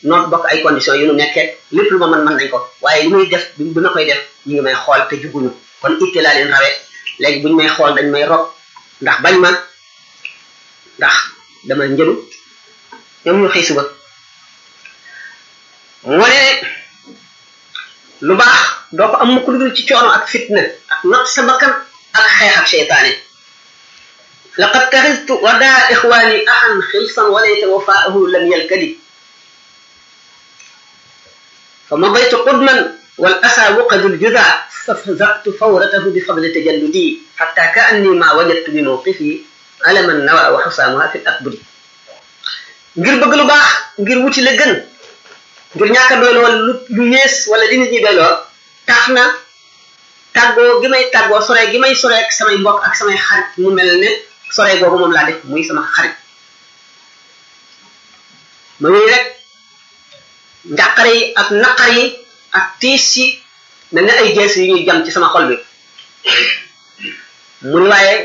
noonu bokk ay conditions yu nu nekkee lépp lu ma mën mën nañ ko waaye li muy def bi ma koy def ñu ngi may xool te juguñu kon itte laa leen rawee léegi buñu may xool dañ may rob ndax bañ ma ndax dama njëlu ñoom ñu xëy suba moo ne lu baax doo ko am mukk lu dul ci coono ak fitna ak not sa bakkan ak xeex ak seytaane laqad taxiztu wadaa ixwaani axan xilsan walayta wafaahu lam yalkadi fa madaytu qudman wal asa wuqadu ljuda fafzaqtu fawratahu bi fadli tajalludi xatta ka anni ma wajadtu bi mawqifi alaman nawa wa xusaamuha fi l akbudi ngir bëgg lu baax ngir wuti la gën ngir ñàkk a doyloo lu lu yées wala li nit ñi doyloo tax na tàggoo gi may tàggoo sore gi may sore ak samay mbokk ak samay xarit mu mel ne sore googu moom laa def muy sama xarit ma wéy rek njàqare yi ak naqar yi ak tiis yi mel ne ay jees yu ñuy jam ci sama xol bi mu ni waaye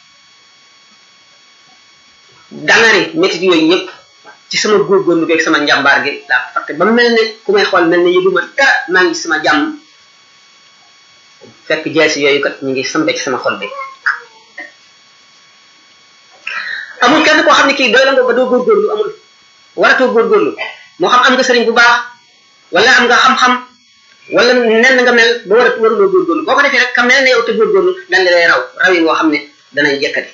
dangari métit yooyu yëpp ci sama góorgóorlu beeg sama njàmbaar gi laa ko fàtte ba mel ne ku may xool mel ne yëguma dara maa ngi sama jàmm fekk jeesi yooyu kat ñu ngi sambe ci sama xol bi amul kenn koo xam ne kii doy la nga ba doo góorgóorlu amul waratoo góorgóorlu moo xam am nga sëriñ bu baax wala am nga xam-xam wala nen nga mel ba war a waruloo góorgóorlu boo ko defee rek ka mel ne yow te góorgóorlu dañ lay raw raw yi ngoo xam ne danañ jekkati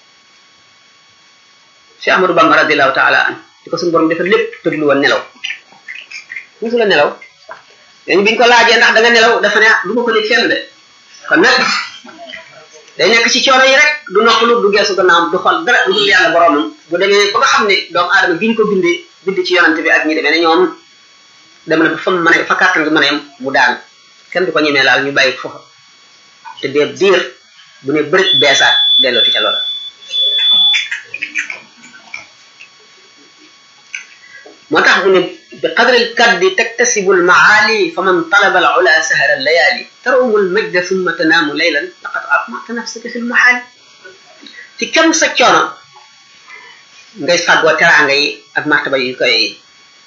si Amadou Bamba radiallahu taala an di ko suñu borom defar lépp tëdlu woon nelaw musu la nelaw léegi biñ ko laajee ndax da nga nelaw dafa ne du ma ko nit fenn de kon nag day nekk ci coono yi rek du noppalu du geesu gannaawam du xol dara du dul yàlla boromam bu demee ba nga xam ne doomu aadama giñ ko bindee bind ci yonante bi ak ñi demee ne ñoom dem na ba fa mu mën a fa kàttan gi mën a yem mu daan kenn du ko ñemee laal ñu bàyyi foofa te dee diir bu ne bërit beesaat dellooti ca loola moo tax mu ne bi qadri lkaddi taktasibu lmaali fa man talaba al ula sahara layali tarawmu lmajda summa tanaamu laylan laqad atmata nafsaka fi lmahaali ci kem sa coono ngay fàggoo teraanga yi ak martaba yu kawe yi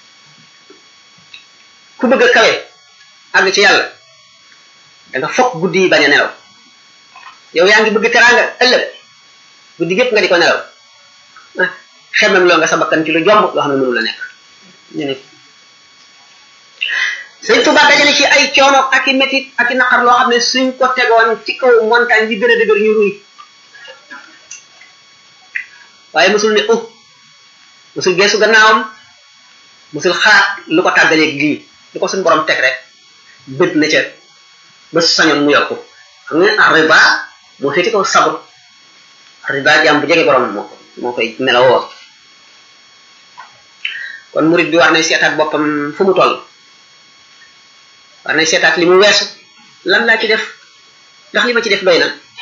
ku bëgg a kawe àgg ci yàlla da nga fokk guddi yi bañ a nelaw yow yaa ngi bëgg teraanga ëllëg guddi gépp nga di ko nelaw xemem loo nga sa bakkan ci lu jomb loo xam ne mënu la nekk ñu ne sëñ Tuba dajale ci ay coono ak i métit ak i naqar loo xam ne suñ ko tegoon ci kaw montagne bi gën a dëgër ñu ruy waaye musul ne uh musul geesu gannaawam musul xalaat lu ko tàggaleeg lii lu ko suñ borom teg rek bët na ca ba sañoon mu yokku xam nga arriba moo féeti kaw sabr arriba jàmm bu jege borom moo ko moo koy melawoo kon murid bi war nay seetaat boppam fu mu toll war nay seetaat li mu weesu lan laa ci def ndax li ma ci def doy na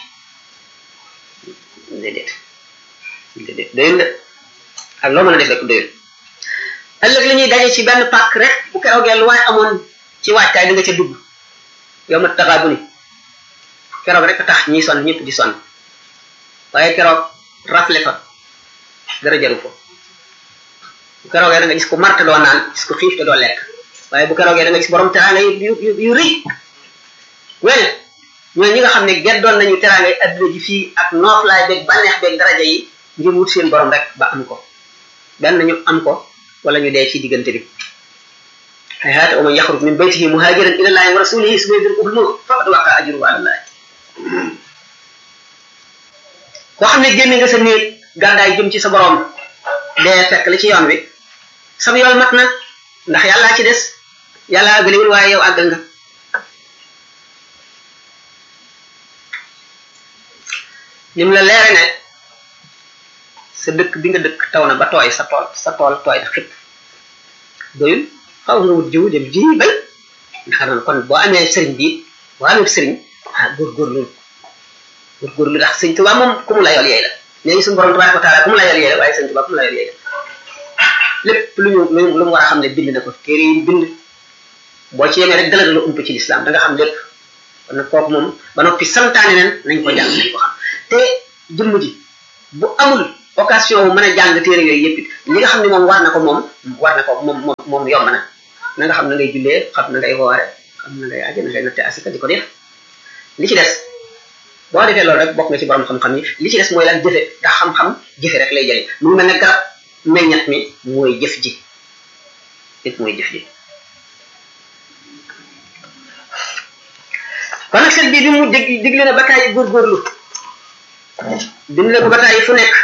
déedéet déedéet doyul de ak loo mën a def rek doyul ëllëg li ñuy daje ci benn pàkk rek bu keroogee lu waaye amoon ci waajtaay da nga ca dugg yow ma taxaa bu ni keroog rek tax ñiy sonn ñëpp di sonn waaye keroog rafle fa dara jaru ko bu keroogee da nga gis ko marte doo naan gis ko xiif te doo lekk waaye bu keroogee da nga gis borom teraanga yu yu yu rëy wene ñooy ñi nga xam ne geddoon nañu teraanga yi adduna ji fii ak nooflaay beeg bànneex beeg daraja yi ngir wut seen borom rek ba am ko benn ñu am ko wala ñu dee ci diggante bi hayhaata wa man yaxruj min baytihi muhajiran ila llahi wa rasulihi suma yudrikuhu lmawt faqad waqa ajruhu ala llahi koo xam ne génne nga sa néeg gàddaay jëm ci sa borom dee fekk la ci yoon wi sam yoon mat na ndax yàllaa ci des yàlla àggaliwul waaye yow àggal nga nim la leere ne sa dëkk bi nga dëkk taw na ba tooy sa tool sa tool tooy na xëpp doyul xaw nga wut jiwu dem ji bay ndax noonu kon boo amee sëriñ bi boo amee sëriñ ah góorgóorlu góorgóorlu ndax sëñ Tuubaa moom ku mu la yool yeey la léegi suñu borom tabaraka wa taala ku mu la yool yeey la waaye sëñ Tuubaa ku mu la yool yeey la lépp lu ñu lu mu war a xam ne bind na ko téere yi bind boo ci yemee rek dala la ump ci lislaam da nga xam lépp kon nag kooku moom ba noppi santaane nen nañ ko jàng nañ ko xam te jëmm ji bu amul occasion wu mën a jàng téere yooyu yëpp it li nga xam ne moom war na ko moom war na ko moom moom moom yomb na na nga xam na ngay jullee xam na ngay woore xam na ngay aje na ngay natte asika di ko def li ci des boo defee loolu rek bokk nga ci borom xam-xam yi li ci des mooy lan jëfe ndax xam-xam jëfe rek lay jëriñ mu ngi mel ne garab meññat mi mooy jëf ji it mooy jëf ji kon nag sëñ bi bi mu dig digle na bataay góorgóorlu bind na ko bataay fu nekk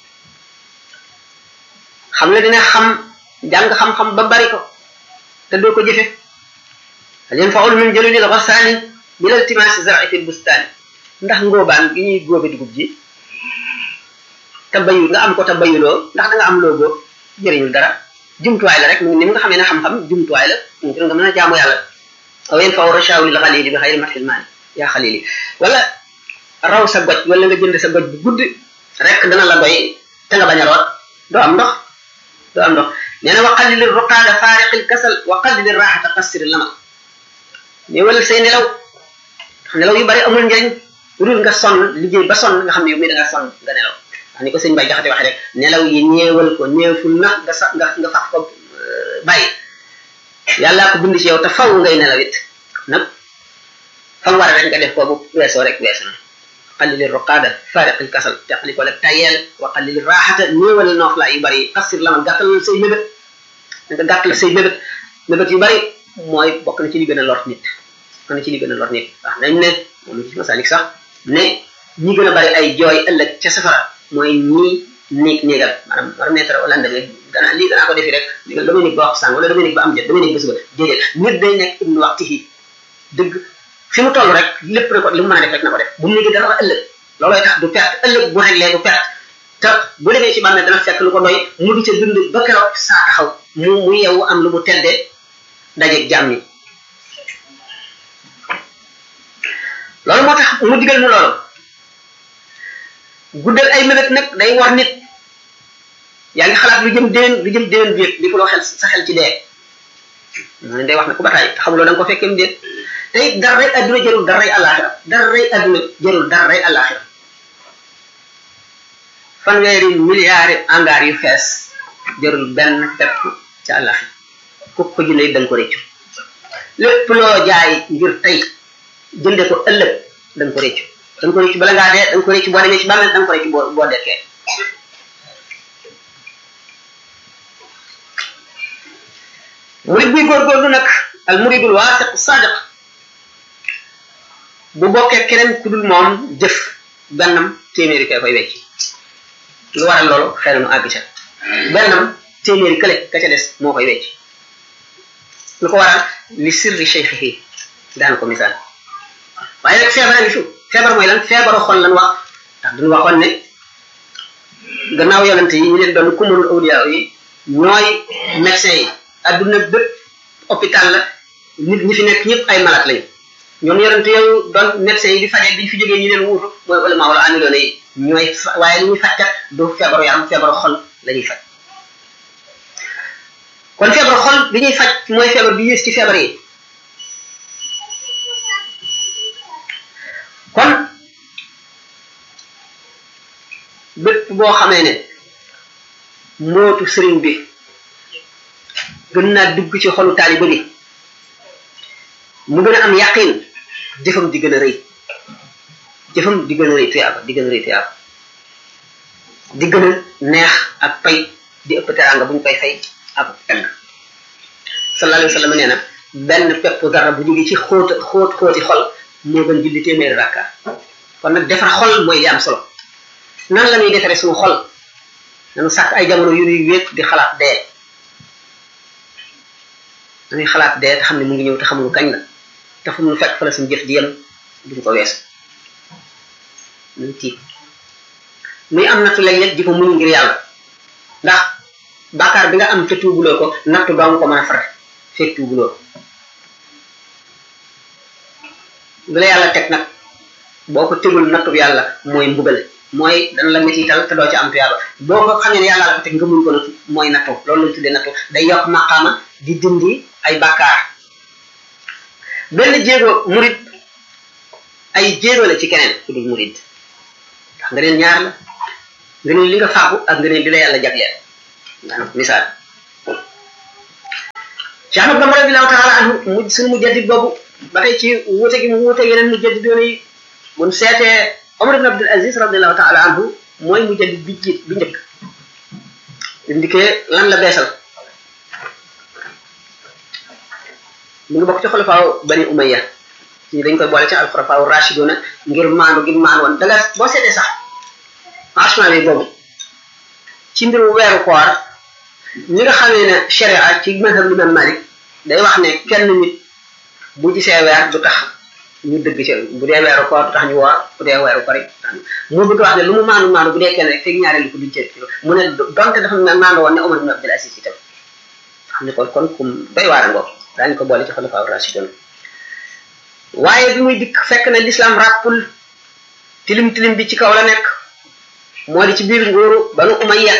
xam ne dina xam jàng xam-xam ba bari ko te doo ko jëfe hal yanfaul min jalulil ghasaani bila iltimaasi zar'i fil bustaani ndax ngóobaan gi ñuy góobe dugub ji te bayu nga am ko te bayuloo ndax da nga am loo góob jëriñul dara jumtuwaay la rek ni nga xamee ne xam-xam jumtuwaay la ngir nga mën a jaamu yàlla aw yanfau rashawu lil xalili bi xayri mathil maali yaa xalili wala raw sa goj wala nga jënd sa goj bu gudd rek dana la doy te nga bañ a root doo am ndox doo am ndox nee na wa qallil ruqaada faariqil kasal wa qallil raaxata qassir lamal néewal say nelaw ndax nelaw yu bari amul njëriñ lu dul nga sonn liggéey ba sonn nga xam ne yow mii da nga sonn nga nelaw ndax ni ko sëñ Bay Jaxate waxee rek nelaw yi ñeewal ko ñeeful na nga sa nga nga fax ko bàyyi yàllaa ko bind ci yow te faw ngay nelaw it nag fam war rek nga def ko bu weesoo rek weesu na qallil ruqaada faariqil kasal teqali ko la tayeel wa qallil raaxata néewal nooflaay yu bari xasir lamal gàttal say mébét nga gàttal say mébét mébét yu bari mooy bokk na ci li gën a lor nit bokk na ci li gën a lor nit wax nañ ne moom ci masalik sax ne ñi gën a bari ay jooy ëllëg ca safara mooy ñii néeg néegal maanaam war mettre wala ndame dana lii danaa ko defi rek damay nekk ba wax sàng wala damay nekk ba am jot damay nekk ba suba déedéet nit day nekk ibnu waxtihi dëgg fi mu toll rek lépp rek li mu mën a def rek na ko def bu mu nekk dara ëllëg loolooy tax du perte ëllëg bu réglé du perte te bu demee ci bàmmeel dana fekk lu ko doy mu di ca dund ba keroog saa taxaw mu mu yeewu am lu mu teddee dajeeg jàmm yi loolu moo tax mu digal nu loolu guddal ay mébét nag day war nit yaa ngi xalaat lu jëm déwén lu jëm déwén biir di ko loo xel sa xel ci dee mu ne day wax ne ku bataay te xamuloo da nga ko fekkee déet tey daray adduna jarul daray àllaaxira daray adduna jarul daray àllaaxira fanweeri milliards angaar yu fees jarul benn pepp ca àllaaxira ku ko jëndee da nga ko réccu lépp loo jaay ngir tey jënde ko ëllëg da nga ko réccu da nga ko réccu bala ngaa dee da nga ko réccu boo demee ci bàmmeel da nga ko réccu boo boo dekkee murid buy góorgóorlu nag al muridul waasiq sadiq bu bokkee keneen ku dul moom jëf bennam téeméeri kay koy wecc lu waral loolu xëy na mu àgg ca bennam téeméeri kële ka ca des moo koy wecc lu ko waral li sirri cheikhihi daan ko misaal waaye nag feebar a ngi fi feebar mooy lan feebaru xol lan wax ndax duñu waxoon ne gannaaw yonente yi ñu leen doon kumalul awliya yi ñooy médecin yi adduna bépp hôpital la nit ñi fi nekk ñëpp ay malade lañu ñoom yonente yooyu doon médecin yi di faje biñ fi jógee ñu leen wuutu mooy ulama wala amiloona yi ñooy waaye li ñuy fajkat du feebaru yaram feebaru xol la ñuy faj kon feebaru xol bi ñuy faj mooy feebar bi yées ci feebar yi kon bépp boo xamee ne mootu sëriñ bi gën naa dugg ci xolu taaliba bi mu gën a am yaqin jëfam di gën a rëy jëfam di gën a rëy tuyaaba di gën a rëy tuyaaba di gën a neex ak pay di ëpp teraanga bu ñu koy fay ak tagg sallallahu alayhi wa sallam nee na benn pepp dara bu jógee ci xóot xóot xóoti xol moo gën julli téeméeri rakka kon nag defar xol mooy li am solo nan la ñuy defaree suñu xol nanu sàkk ay jamono yu ñuy wéet di xalaat dee dañuy xalaat dee te xam ne mu ngi ñëw te xamuñu kañ la te fu mu fekk fa la suñu jëf di yem duñ ko weesu muy tiit muy am nattu léeg-léeg di ko muñ ngir yàlla ndax bàkkaar bi nga am te tuubuloo ko nattu doo nga ko mën a fare fekk tuubuloo bi la yàlla teg nag boo ko tegul nattu yàlla mooy mbugal mooy dana la metital te doo ci am tuyaaba boo ko xamee ne yàlla la ko teg nga muñ ko nattu mooy nattu loolu lañ tuddee nattu day yokk maqaama di dindi ay bàkkaar benn jéego murid ay jéego la ci keneen ku dul murid ndax nga neen ñaar la ngëneel li nga fàggu ak ngëneel li la yàlla jagleel maanaam misaal Cheikh Ahmad Bamba radiallahu taala anhu mu suñu mujaddid boobu ba tey ci wuute gi mu wuute yeneen mujaddidoon yi mun seetee Omar ibn Abdul Aziz radiallahu taala anhu mooy mujaddid bi jiit bi njëkk indikee lan la beesal mu ngi bokk ci xulafaaw bani umayya ci dañ koy boole ci alxulafaaw rashiduna ngir maandu gi maandu woon danga boo seetee sax franchement bi boobu ci mbiru weeru koor ñi nga xamee ne sharia ci mazhab limam malik day wax ne kenn nit bu gisee weer du tax ñu dëgg ci bu dee weeru koor du tax ñu woor bu dee weeru koor mu bëgg wax ne lu mu maandu maandu bu dee kenn rek fekk ñaareelu ko duñ ci mu ne donte dafa maandu woon ne Omar ibn Abdul Aziz itam xam ne kon kon kum doy waar ngoo daañu ko boole ci xulafaa rashidun waaye bi muy dikk fekk na l'islam ràppul tilim tilim bi ci kaw la nekk moo di ci biir nguuru banu umayya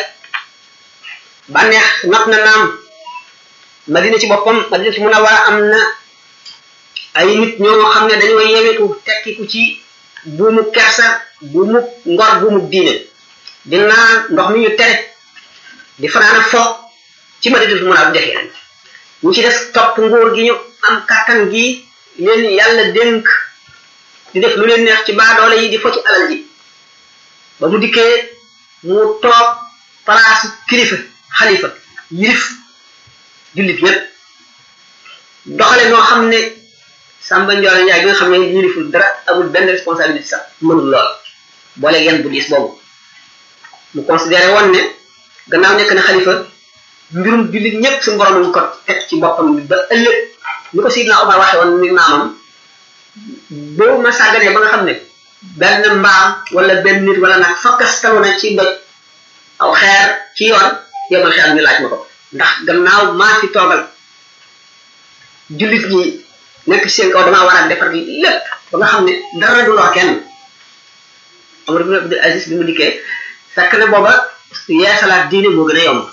bànneex not na naam madina ci boppam madina ci munawwara am na ay nit ñoo xam ne dañoo yewetu tekkiku ci buumu kersa buumu ngor buumu diine di naan ndox mi ñu tere di fanaana fo ci madina ci munawwara def yeneen ñu ci des topp nguur gi ñu am kàttan gi leen yàlla dénk di def lu leen neex ci baadoole yi di fo ci alal ji ba mu dikkee mu toog place kilifa xalifa yilif jullit yépp doxale noo xam ne Samba Ndiol Ndiaye bi nga xam ne yiliful dara amul benn responsabilité sax mënul lool boole yenn bu diis boobu mu considéré woon ne gannaaw nekk na xalifa mbirum jullit ñëpp suñu borom ñu ko teg ci boppam ba ëllëg ni ko Sidna Omar waxe woon mi maamam boo ma sàgganee ba nga xam ne benn mbaam wala benn nit wala nag fakkastalu na ci doj aw xeer ci yoon yemal xeer ñu laaj ma ko ndax gannaaw maa fi toogal jullit ñi nekk seen kaw damaa war a defar lépp ba nga xam ne dara du lor kenn Omar ibn Abdul Aziz bi mu dikkee fekk na booba yeesalaat diine moo gën a yomb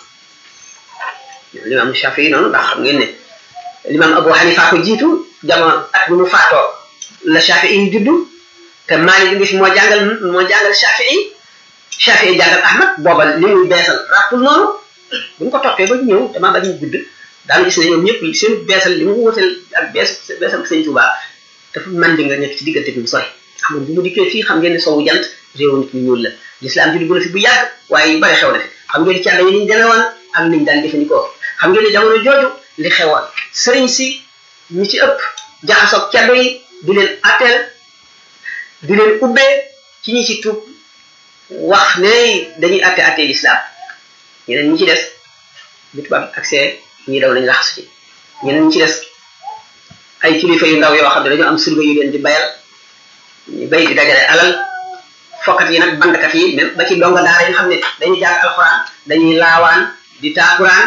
limaam Shafi noonu ndax xam ngeen ne limaam Abu Hanifa ko jiitu jamono at bi mu faatoo la Shafi yi juddu te Maalik ngi fi moo jàngal moo jàngal Shafi yi Shafi yi jàngal Ahmad booba li muy beesal rappul noonu bu ñu ko toppee ba ñëw damaa bañ ñu gudd daal gis ne ñoom ñëpp seen beesal li mu wutal ak bees beesal sëñ Tuubaa dafa man di nga nekk ci diggante bi mu sori xam nga bu mu dikkee fii xam ngeen ne sowu jant réewu nit ñu ñuul la l'islam ji dugg na fi bu yàgg waaye yu bari xew na fi xam ngeen ci àll yi niñ demee woon ak niñ daan jëfandikoo xam ngeen ne jamono jooju li xewoon sëriñ si ñi ci ëpp jaxasoog caddo yi di leen atteel di leen ubbee ci ñi ci tuub wax ne dañuy atte atte l'islam ñeneen ñi ci des bu tubaab accès ñi daw nañ laxasu ci ñeneen ñi ci des ay kilifa yu ndaw yoo xam ne dañoo am surga yu leen di bayal ñu bay di dajale alal fokkat yi nag bandkat yi même ba ci donga daara yi nga xam ne dañuy jàng alxuraan dañuy laawaan di taakuraan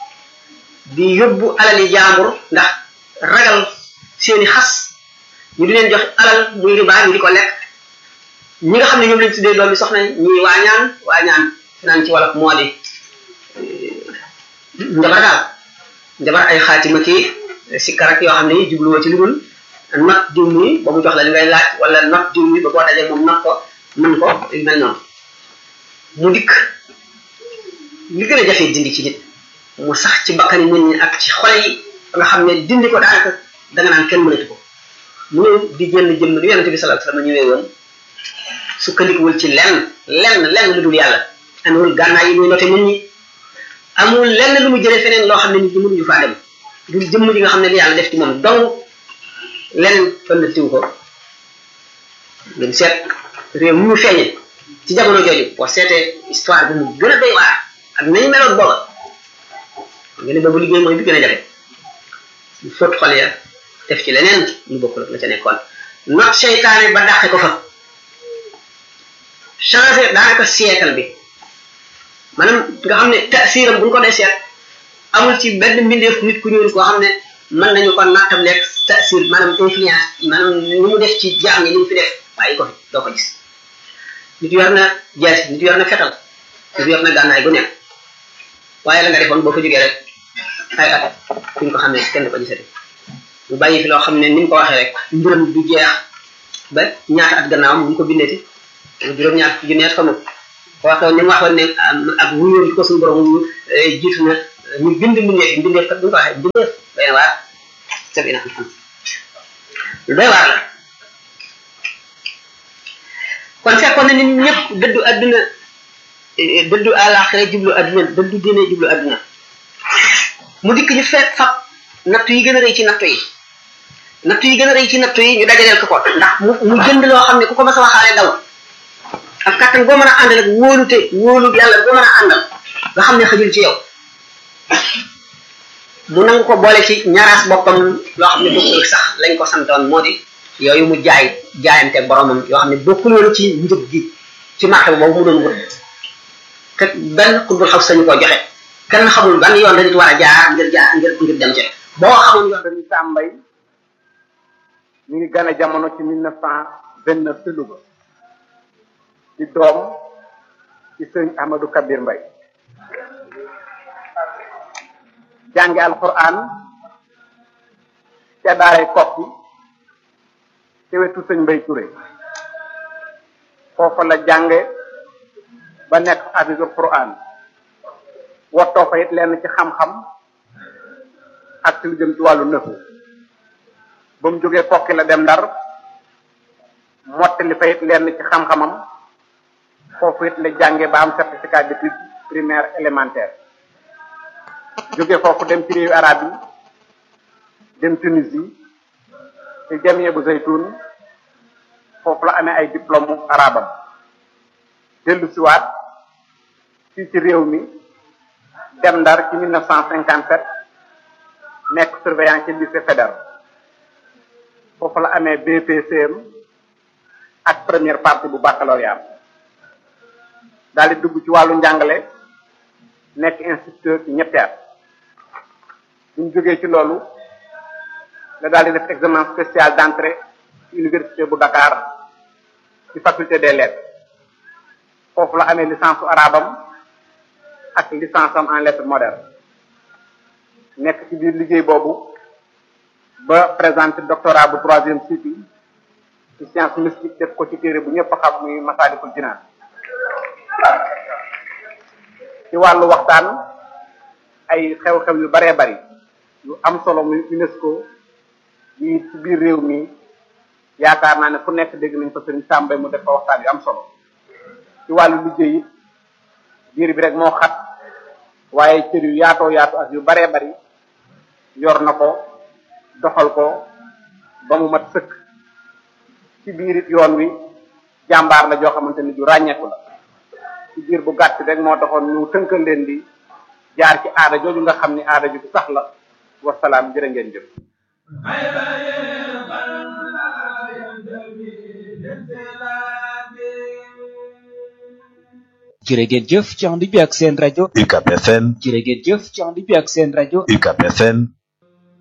di yóbbu alali jaambur ndax ragal seeni xas ñu di leen jox alal muy riba ñu di ko lekk ñi nga xam ne ñoom lañ tuddee doomi soxna ñi waañaan waañaan naan ci wolof moo di njabar daal njabar ay xaatima ki si karak yoo xam ne yi jubluwoo ci lu dul not diw mi ba mu jox la li ngay laaj wala not diw mi ba boo dajee moom not ko mën ko yu mel noonu mu dikk li gën a jafee dindi ci nit mu sax ci bakkani nit ñi ak ci xol yi nga xam ne dindi ko daanaka danga naan kenn mënatu ko mu ñëw di jënd jëmm lu yonente bi sallallahu alayhi wasallam ñëwee woon sukkandikuwul ci lenn lenn lenn lu dul yàlla amul gànnaay yi muy noté nit ñi amul lenn lu mu jëlee feneen loo xam ne nit ñi mënuñu faa dem du jëmm ji nga xam ne li yàlla def ci moom dong leneen fënd tiw ko ngeen seet réew mu ñu feeñe ci jamono jooju boo seetee histoire bi mu gën a doy waar ak nañu meloon booba nga ne boobu liggéey mooy bi gën a jafe ñu fóot xol ya def ci leneen lu bokkul ak la ca nekkoon not seytaane ba dàqe ko fa changé daanaka siècle bi maanaam nga xam ne tasiram bu ñu ko dee seet amul ci benn mbindeef nit ku ñuul koo xam ne mën nañu ko nattam lekk tasir maanaam influence maanaam ni mu def ci jaam ñi ni mu fi def bàyyi ko fi doo ko gis nit yor na jees nit yor na fetal nit yor na gànnaay bu nekk waaye la nga defoon boo fa jógee rek ay at kuñ ko xam ne kenn ko gisati mu bàyyi fi loo xam ne ni mu ko waxee rek mbiram du jeex ba ñaata at gannaaw mu ko bindeeti juróom ñaar junneet xamul waxoon ni mu waxoon ne ak wuyoon ko suñu borom wuyu jiitu na ñu bind mbindeef yi mbindeef kat bu ñu ko waxee mbindeef doy na waar sabina xam lu doy waar la kon fekkoon na nit ñëpp dëddu adduna dëddu àllaaxira jublu adduna dëddu diine jublu adduna mu dikk ñu fekk fab nattu yi gën a rëy ci nattu yi nattu yi gën a rëy ci nattu yi ñu dajaleel ko ko ndax mu mu jënd loo xam ne ku ko mas a waxaale daw ak kattan boo mën a àndal ak wóolute wóolu yàlla boo mën a àndal nga xam ne xajul ci yow mu nangu ko boole ci ñaaraas boppam loo xam ne bokkul sax lañ ko santoon moo di yooyu mu jaay jaayante boromam yoo xam ne bokkul woon ci njëg gi ci marché boobu mu doon wut te benn xutbul xaw sañu koo joxe kenn xamul ban yoon la nit war a jaar ngir jaar ngir ngir dem ci boo xamul yoon dañu tàmbay mi ngi gane jamono ci mille neuf cent vingt neuf ci Louga ci doom ci sëñ Ahmadou Kabir Mbay jànge alquran ca daaray kokki ci wetu sëñ Mbay Touré foofa la jànge ba nekk hafisul quran wottoo fa it lenn ci xam-xam ak ci lu jëm ci wàllu nëfu ba mu jógee kokki la dem ndar mottali fa it lenn ci xam-xamam foofu it la jànge ba am certificat d'études primaire élémentaire jóge foofu dem ci réewu arab yi dem Tunisie ci jamie bu zaytun foofu la amee ay diplôme arabam dellu siwaat fii ci réew mi dem ndar ci 1957 nekk surveillant ci lycée fédéral foofu la amee BPCM ak première partie bu baccalauréat daal di dugg ci wàllu njàngale nekk instituteur ci ñetti at bu ñu jógee ci loolu la daal di def examen spécial d'entrée ci université bu Dakar ci faculté des lettres foofu la amee licence su arabam ak licence am en lettres modernes nekk ci biir liggéey boobu ba présenté doctorat bu troisième cycle ci science mystique def ko ci téere bu ñëpp xam muy Masaalikul Jinaan ci wàllu waxtaan ay xew-xew yu baree bari yu am solo muy UNESCO yi ci biir réew mi yaakaar naa ne fu nekk dégg nañ ko sëriñ Sàmbay mu def fa waxtaan yu am solo ci wàllu liggéey it biir bi rek moo xat waaye cër yu yaatoo yaatu ak yu baree bari yor na ko doxal ko ba mu mat sëkk ci biir it yoon wi jàmbaar la joo xamante ni ju ràññeeku la ci biir bu gàtt rek moo taxoon ñu tënkal leen di jaar ci aada jooju nga xam ni aada ju sax la wasalaam jërë ngeen jëf jërë ngeen jëf ci ànd bi ak seen rajo UCAB FM jërë ngeen jëf ci ànd bi ak seen rajo UCAB FM